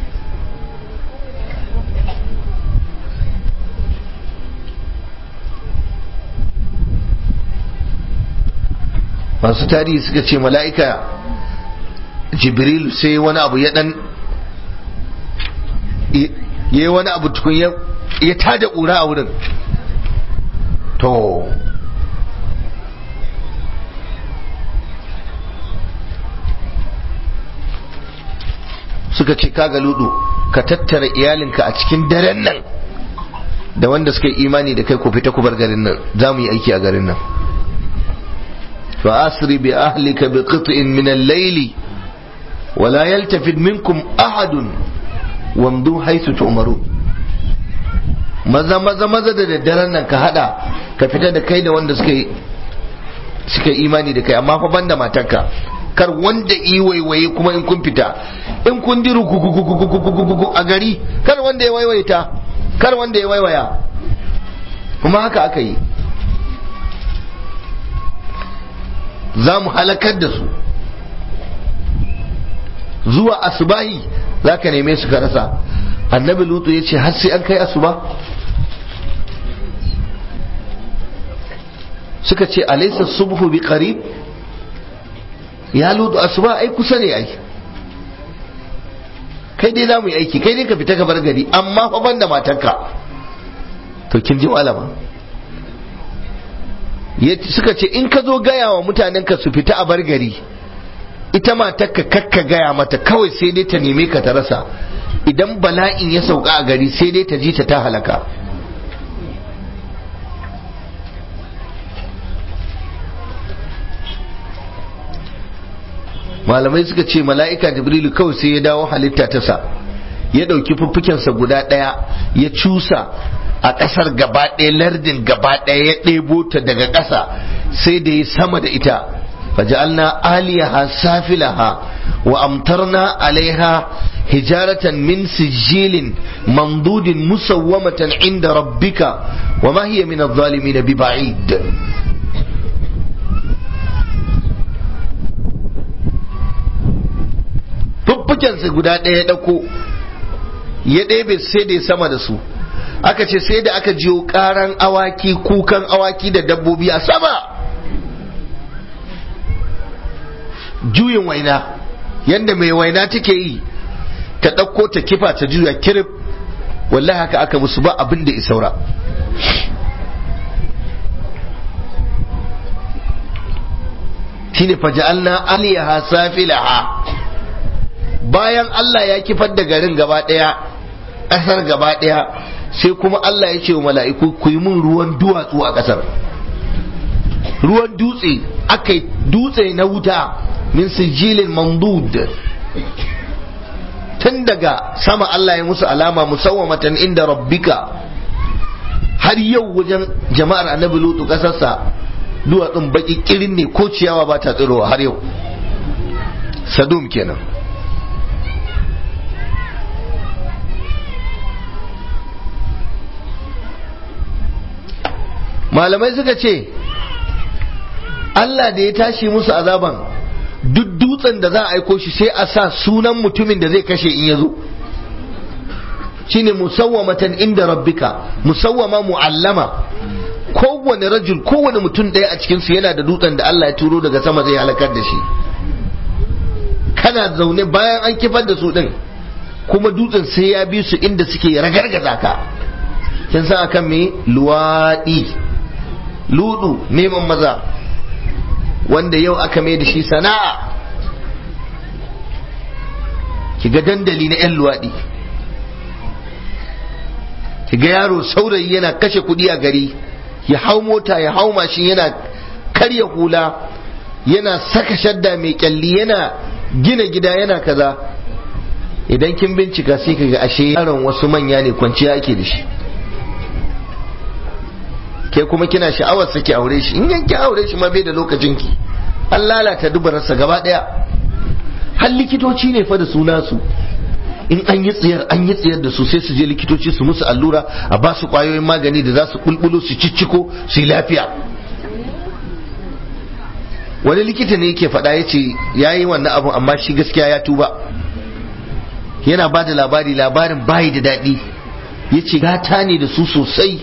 [SPEAKER 1] masu tarihi suka ce mala'ika jibril sai wani abu ya dan ya yi wani abu tukun ya tada ƙura a wurin to suka ce kaga ludu ka tattara iyalinka a cikin daren nan da wanda suka yi imani da kai ku fita ku bar garin nan za mu yi aiki a garin nan فأسر بأهلك بقطع من الليل ولا يلتفت منكم أحد وامضوا حيث تؤمرون maza maza maza da daddaren nan ka hada ka fita da kai da wanda suka yi suka imani da kai amma fa banda matarka kar wanda yi waiwaye kuma in kun fita in kun diru a gari kar wanda ya waiwaita kar wanda ya waiwaya kuma haka aka yi za mu halakar da su zuwa asubahi za ka neme su ka rasa annabi lutu ya ce har sai an kai asuba suka ce alaisa subhu bi qarib ya lutu asuba ai kusa ne ai kai dai za mu yi aiki kai dai ka fita ka bar gari amma fa banda matarka to kin ji malama suka ce in ka zo gaya wa mutanenka su fita a bar gari ita matarka kakka gaya mata kawai sai dai ta neme ka ta rasa idan bala'in ya sauka a gari sai dai ta ji ta ta halaka malamai suka ce mala'ika jibrilu kawai sai ya dawo halitta ta sa ya ɗauki fuffukensa guda ɗaya ya cusa a ƙasar gaba ɗaya lardin gaba ɗaya ya ɗebo ta daga ƙasa sai da ya sama da ita faja'alna aliyaha safilaha wa amtarna alaiha hijaratan min sijilin mamdudin musawwamatan inda rabbika wa ma hiya min adh-dhalimin bi ba'id fuffukensa guda ɗaya ya ɗauko ya ɗebe sai da ya sama da su aka ce sai da aka jiyo karan awaki kukan awaki da dabbobi a sama juyin waina yadda mai waina take yi ta ɗauko ta kifa ta juya kirif wallahi haka aka musu ba abin da isaura shine faja'alna aliyaha safilaha bayan Allah ya kifar da garin gaba ɗaya ƙasar gaba ɗaya sai kuma Allah ya ce wa mala'iku ku yi mun ruwan duwatsu a ƙasar ruwan dutse aka yi dutse na wuta min sijilin mamdud tun daga sama Allah ya musu alama musawwamatan inda rabbika har yau wajen jama'ar annabi lutu ƙasarsa duwatsun baki kirin ne ko ciyawa ba ta tsirowa har yau sadum kenan malamai suka ce Allah da ya tashi musu azaban duk dutsen da za a aiko shi sai a sa sunan mutumin da zai kashe in ya zo shine musawwamatan inda rabbika musawwama mu'allama kowane rajul kowane mutum ɗaya a cikin su yana da dutsen da Allah ya turo daga sama zai halakar da shi kana zaune bayan an kifar da su din kuma dutsen sai ya bi su inda suke ragargaza ka kin san akan me luwaɗi ludu neman maza wanda yau aka mai da shi sana'a ki ga dandali na 'yan luwaɗi ki ga yaro saurayi yana kashe kuɗi a gari ya hau mota ya hau mashin yana karya hula yana saka shadda mai kyalli yana gina gida yana kaza idan kin bincika sai ka ga ashe yaron wasu manya ne kwanciya ake da shi ke kuma kina sha'awar saki aure shi in yanki aure shi ma bai da lokacin ki an lalata dubararsa gaba daya har likitoci ne fa da suna su in an yi tsiyar an yi tsiyar da su sai su je likitoci su musu allura a ba su kwayoyin magani da za su bulbulo su cicciko su yi lafiya wani likita ne yake faɗa ya ce ya yi wannan abun amma shi gaskiya ya tuba yana ba da labari labarin bayi da daɗi ya ce gata ne da su sosai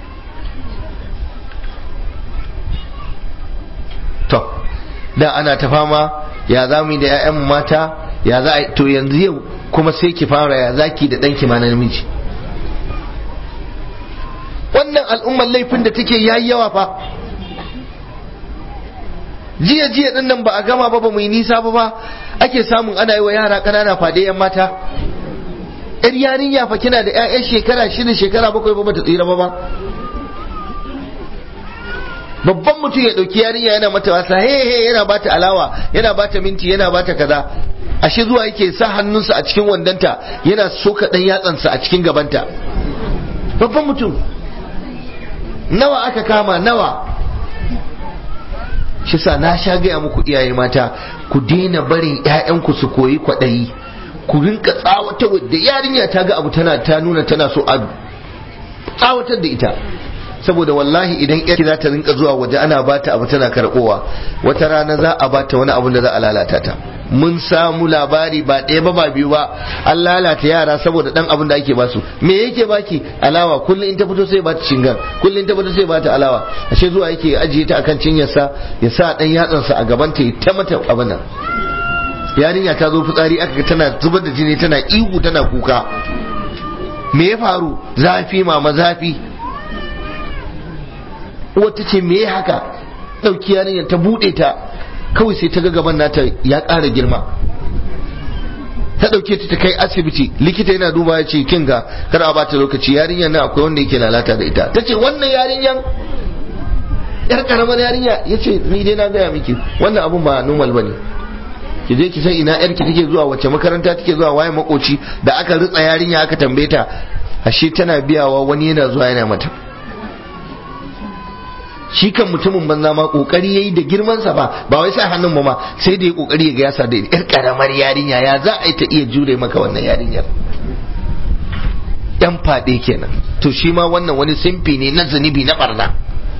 [SPEAKER 1] to da ana ta fama ya za mu yi da 'ya'yan mata ya za a to yanzu yau kuma sai ki fara ya zaki da ɗanki ma na namiji wannan al'ummar laifin da take yayi yawa fa jiya jiya din nan ba a gama ba ba mu yi nisa ba ba ake samun ana yi wa yara ƙanana fade 'yan mata yar yarinya fa kina da 'ya'yan shekara shida shekara bakwai ba bata tsira ba ba babban mutum ya ɗauki yarinya yana mata wasa he he yana bata alawa yana bata minti yana bata kaza ashe zuwa yake sa hannunsa a cikin wandanta yana soka ɗan yatsansa a cikin gabanta babban mutum nawa aka kama nawa shi sa na sha gaya muku iyaye mata ku daina barin 'ya'yanku su koyi kwaɗayi ku rinka tsawatar da yarinya ta ga abu tana ta nuna tana so a tsawatar da ita saboda wallahi idan yarki za ta rinka zuwa waje ana bata abu tana karbowa wata rana za a bata wani abun da za a lalata ta mun samu labari ba ɗaya ba ba biyu ba an lalata yara saboda dan abun da ake basu me yake baki alawa kullum in ta fito sai bata cingan kullum in ta fito sai bata alawa ashe zuwa yake ajiye ta akan cinyarsa ya sa dan yatsansa a gaban ta ta mata abin nan yarinya ta zo fitsari aka tana zubar da jini tana ihu tana kuka me ya faru zafi mama zafi wata ce me haka ɗauki yarinyar ta buɗe ta kawai sai ta ga gaban nata ya ƙara girma ta ɗauke ta ta kai asibiti likita yana duba ya ce kin ga kar a bata lokaci yarinyar nan akwai wanda yake lalata da ita ta ce wannan yarinyar yar karamar yarinya ya ce ni dai na gaya miki wannan abun ba normal bane ki je ki san ina yarki take zuwa wacce makaranta take zuwa waye makoci da aka ritsa yarinya aka tambaye ta ashe tana biyawa wani yana zuwa yana mata shi kan mutumin banza ma kokari yayi da girman sa ba ba wai sai hannun ba ma sai da ya kokari ya ga yasa da yar karamar yarinya ya za a yi ta iya jure maka wannan yarinyar yan fade kenan to shi ma wannan wani simfi ne na zunubi na barna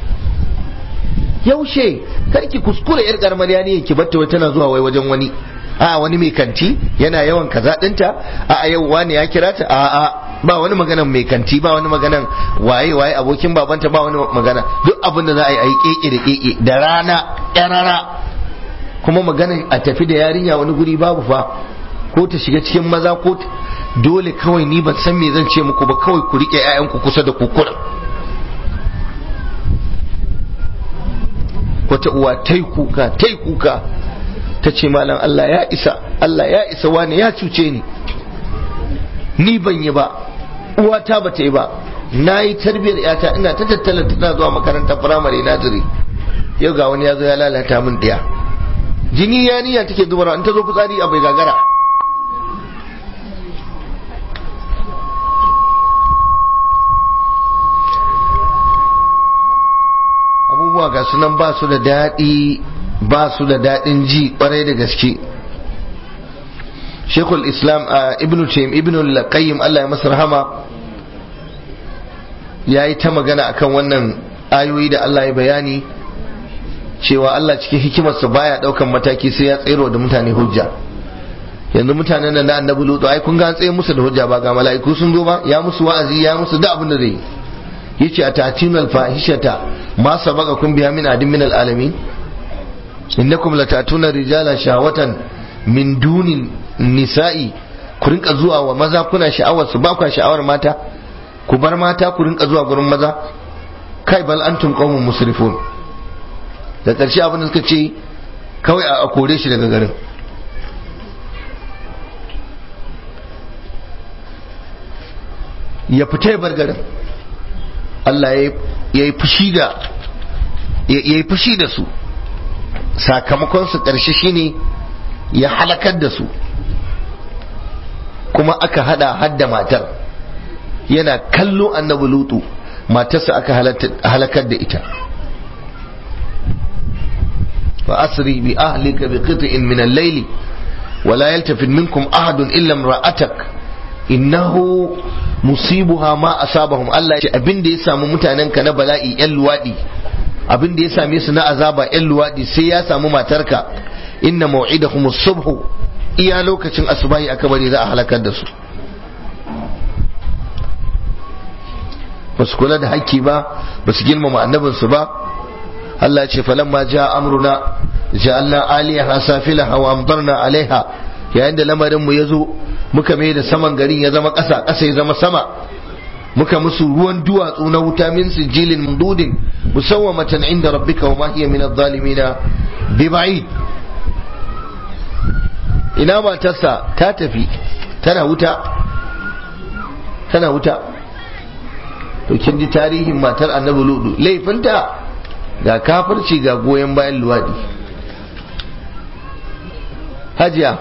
[SPEAKER 1] yaushe karki kuskure yar karamar yarinyar ki batta tana zuwa wai wajen wani a wani mai kanti yana yawan kaza dinta a yau wani ya kira ta a a ba wani maganan mai kanti ba wani maganan waye waye abokin babanta ba wani magana duk abin da za a yi a yi keke da keke da rana yarara kuma maganan a tafi da yarinya wani guri babu fa ko ta shiga cikin maza ko dole kawai ni ban san me zan ce muku ba kawai ku rike 'ya'yanku kusa da kukura wata uwa tai kuka tai kuka ta ce malam Allah ya isa Allah ya isa wani ya cuce ni ni ban yi ba uwata ba ta yi ba na yi tarbiyar yata ina ta tattala tana zuwa makarantar firamare naziri yau ga wani ya zo ya lalata min ɗaya jini ya niyya take zubarwa in ta zo fitsari a bai gagara abubuwa ga sunan ba su da daɗi ba su da daɗin ji ƙwarai da gaske shekul islam a ibn taim ibn al-qayyim Allah ya masa rahama ya yi ta magana akan wannan ayoyi da Allah ya bayani cewa Allah cikin hikimarsa baya ɗaukan mataki sai ya tsero da mutane hujja yanzu mutanen nan na annabi lutu ai kun ga tsaye musu da hujja ba ga mala'iku sun zo ba ya musu wa'azi ya musu da abin da zai yace a tatinal fahishata ma sabaqakum biha min adin min al-alamin innakum latatuna rijala shahwatan min dunin nisa'i ku rinka zuwa wa maza kuna sha'awar su ba ku sha'awar mata ku bar mata ku rinka zuwa gurin maza kai bal antum qaumun musrifun da ƙarshe abin da suka ce kawai a kore shi daga garin ya fita ya bar garin Allah ya yi fushi da ya yi fushi da su sakamakon su ƙarshe shine ya halakar da su kuma aka hada hadda matar yana kallo annabi lutu matarsa aka halakar da ita fa asri bi ahlika bi qit'in min al-layl wa la yaltafit minkum ahadun illa imra'atak innahu musibuha ma asabahum Allah ya ce abin da ya samu mutanen ka na bala'i yan luwadi abin da ya same su na azaba yan luwadi sai ya samu matarka inna maw'idahum as-subh iya lokacin asubahi aka bari za a halakar da su ba su kula da hakki ba ba su girmama annabinsu ba Allah ce falamma ja amruna ja'alna aliyaha safilaha wa amtarna alaiha yayin da lamarin mu yazo muka mai da saman garin ya zama ƙasa ƙasa ya zama sama muka musu ruwan duwatsu na wuta min sijilin mududin musawwamatan inda rabbika wa ma hiya min adh-dhalimina bi ba'id ina matarsa ta tafi tana wuta tana wuta to kin ji tarihin matar annabi ludu laifinta ga kafirci ga goyon bayan luwaɗi hajiya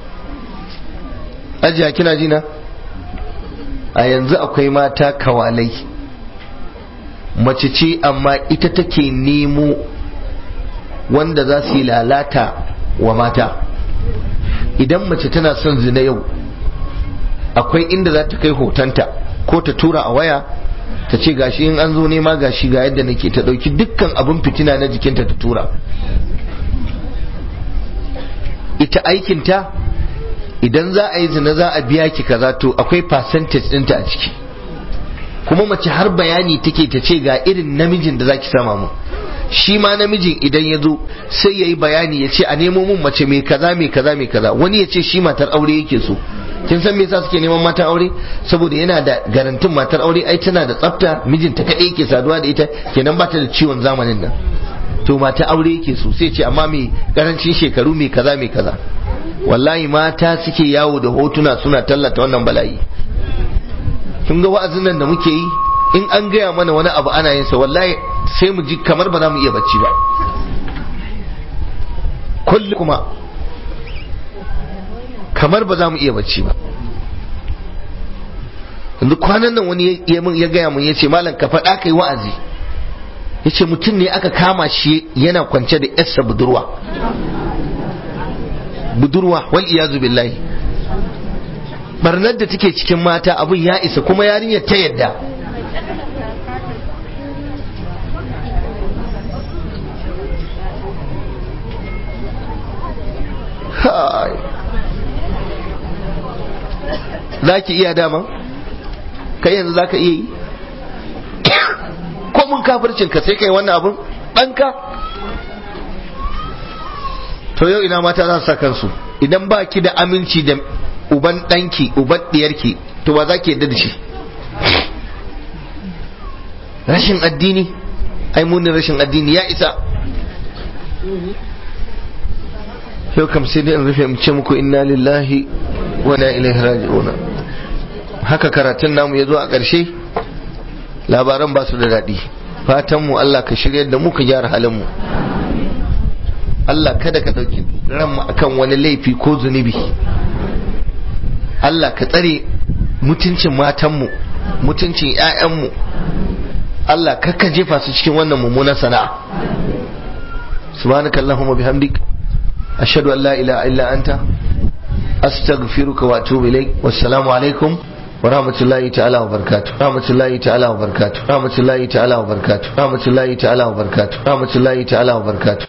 [SPEAKER 1] hajiya kina jina a yanzu akwai mata kawalai mace ce amma ita take nemo wanda za su yi lalata wa mata idan mace tana son zina yau akwai inda za ta kai hotonta ko ta tura a waya ta ce gashi in an zo nema gashi ga yadda nake ta dauki dukkan abin fitina na jikinta ta tura ita aikinta idan za a yi zina za a biya ki kaza to akwai percentage ɗinta a ciki kuma mace har bayani take ta ce ga irin namijin da zaki sama mu shi ma namijin idan ya zo sai ya yi bayani ya ce a nemo mun mace mai kaza mai kaza mai kaza wani ya ce shi matar aure yake so kin san me yasa suke neman matan aure saboda yana da garantin matar aure ai tana da tsafta mijinta kadai yake saduwa da ita kenan ba ta da ciwon zamanin nan to mata aure yake so sai ce amma mai karancin shekaru mai kaza mai kaza wallahi mata suke yawo da hotuna suna tallata wannan bala'i kun ga wa'azin nan da muke yi in an gaya mana wani abu ana yin sa wallahi sai mu ji kamar ba za mu iya bacci ba kulli kuma kamar ba za mu iya bacci ba yanzu kwanan nan wani ya gaya mun ya ce malam ka faɗa kai wa'azi ya ce mutum ne aka kama shi yana kwance da yarsa budurwa budurwa wal iyazu billahi barnar da take cikin mata abin ya isa kuma yarinyar ta yadda za ki iya dama kai yanzu za ka iya yi ko mun kafircin ka sai kai wannan abin ɗanka to yau ina mata za su sa kansu idan ba ki da aminci da uban ɗanki uban ɗiyarki to ba za ki yadda da shi rashin addini ai munin rashin addini ya isa yau kam sai dai in rufe mu ce muku inna lillahi wa inna ilaihi raji'un haka karatun namu ya zo a ƙarshe labaran ba su da daɗi fatan mu Allah ka shirya da mu ka gyara halin mu Allah kada ka ɗauki ranmu akan wani laifi ko zunubi Allah ka tsare mutuncin matanmu mutuncin 'ya'yanmu Allah kakka jefa su cikin wannan mummunan sana'a subhanakallahumma bihamdik ashhadu an la ilaha illa anta astaghfiruka wa atubu ilaik wassalamu alaikum wa rahmatullahi ta'ala wa barakatuh rahmatullahi ta'ala wa barakatuh rahmatullahi ta'ala wa barakatuh rahmatullahi ta'ala wa barakatuh rahmatullahi ta'ala wa barakatuh